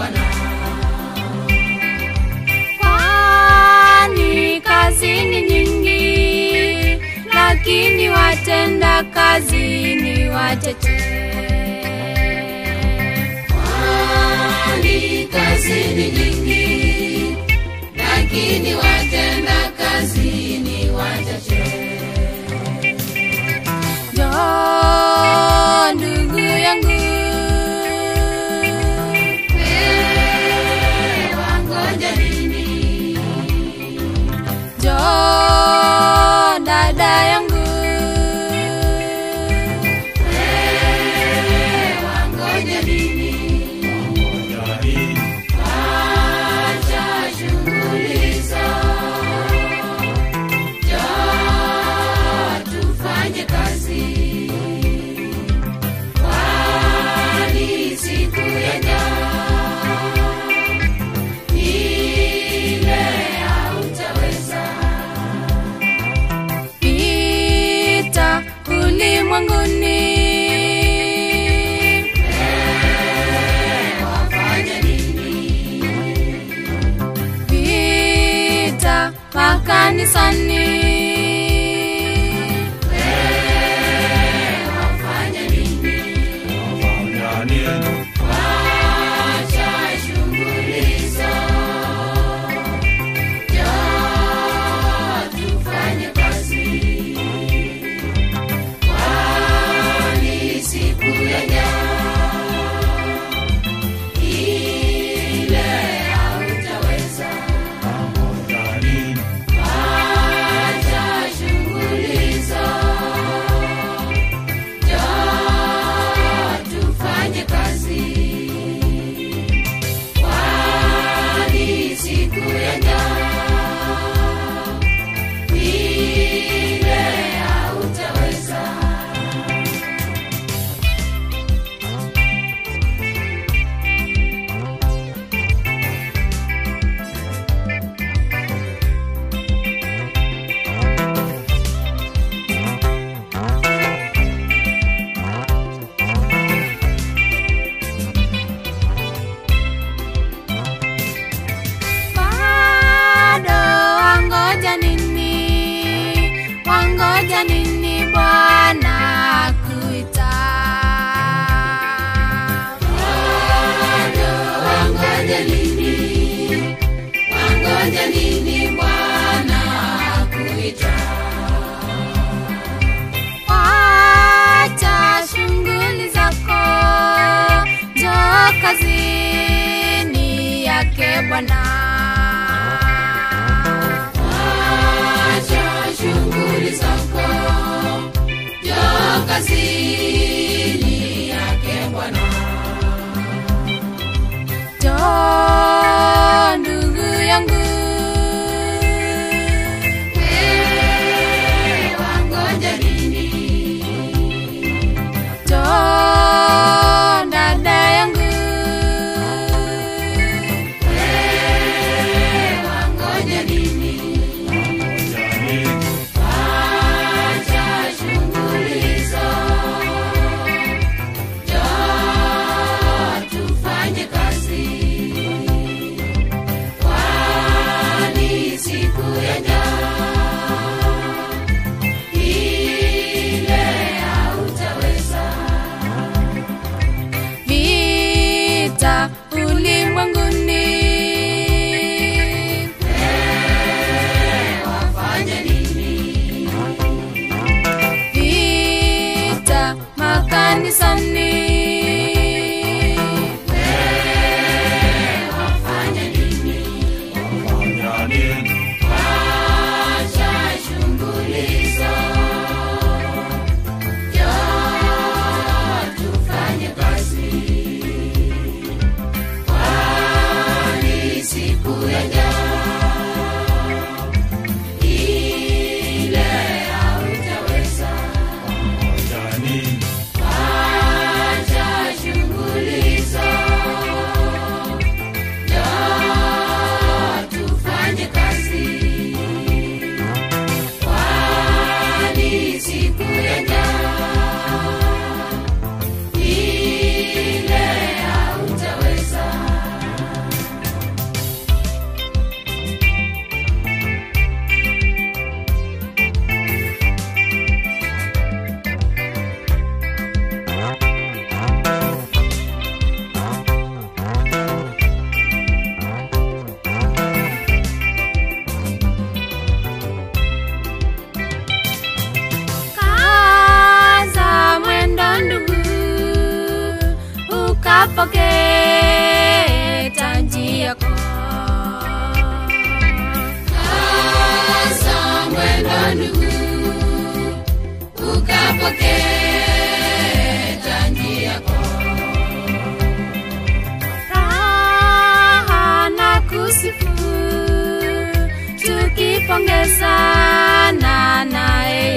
Bwana. kwani kazi ni nyingi, lakini watenda kazi ni wachache. Kwani kazi ni nyingi, lakini watenda kazi ni wachache. Njoo ndugu yangu, Wewe wangoja nini? njoo dada yangu, Wewe wangoja nini? Acha shughuli zako. Njoo tufanye kazi. Kwani siku ya njaa ile hautaweza. pita ulimwenguni, Wafanya nini? pita makanisani, Wafanya nini? Acha shughuli zako. Njoo tufanye kazi. Kwani siku ya njaa ile hautaweza. Acha shughuli zako. Njoo tufanye kazi. Kwani siku ya njaa ile hautaweza. bado wangoja nini? Wangoja nini Bwana akuita? Bado wangoja nini? Wangoja nini Bwana akuita? Wacha shughuli zako, njoo kazini yake Bwana. Acha shughuli zako, njoo kazini yake Bwana. Njoo ndugu yangu, Wewe wangoja nini? njoo dada yangu, Wewe wangoja nini? Acha shughuli zako, njoo tufanye kazi. Kwani siku ya njaa ile hautaweza. vita ulimwenguni, Wafanya nini? vita makanisani, Wafanya nini? Acha shughuli zako, njoo tufanye kazi. Kwani siku ya njaa ile hautaweza. Acha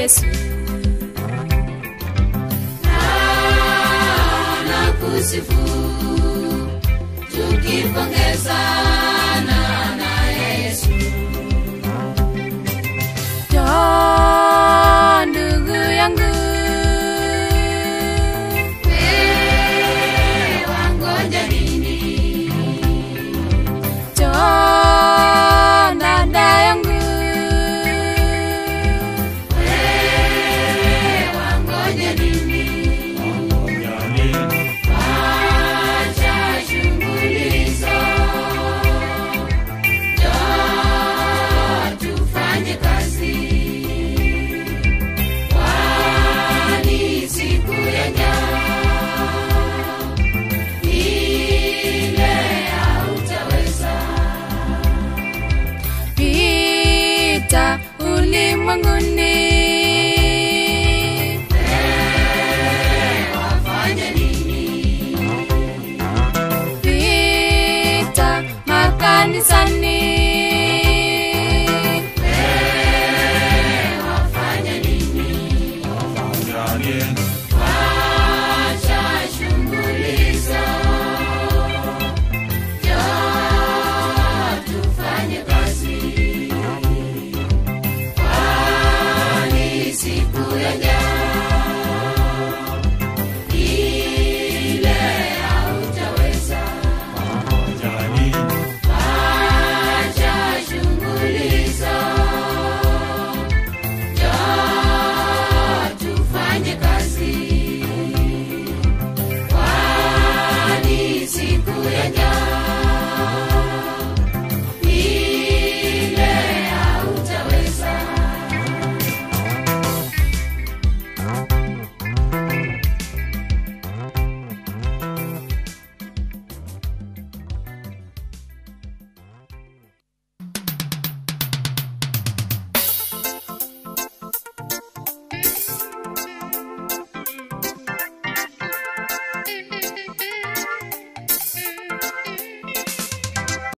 Yesu. na kusifu tukipongezana na Yesu. Njoo ndugu yangu, Wewe wangoja nini? njoo dada yangu, Wewe wangoja nini? Acha shughuli zako. Njoo tufanye kazi. Kwani siku yaja ile hautaweza. pita ulimwenguni, Wafanye nini? pita makanisani,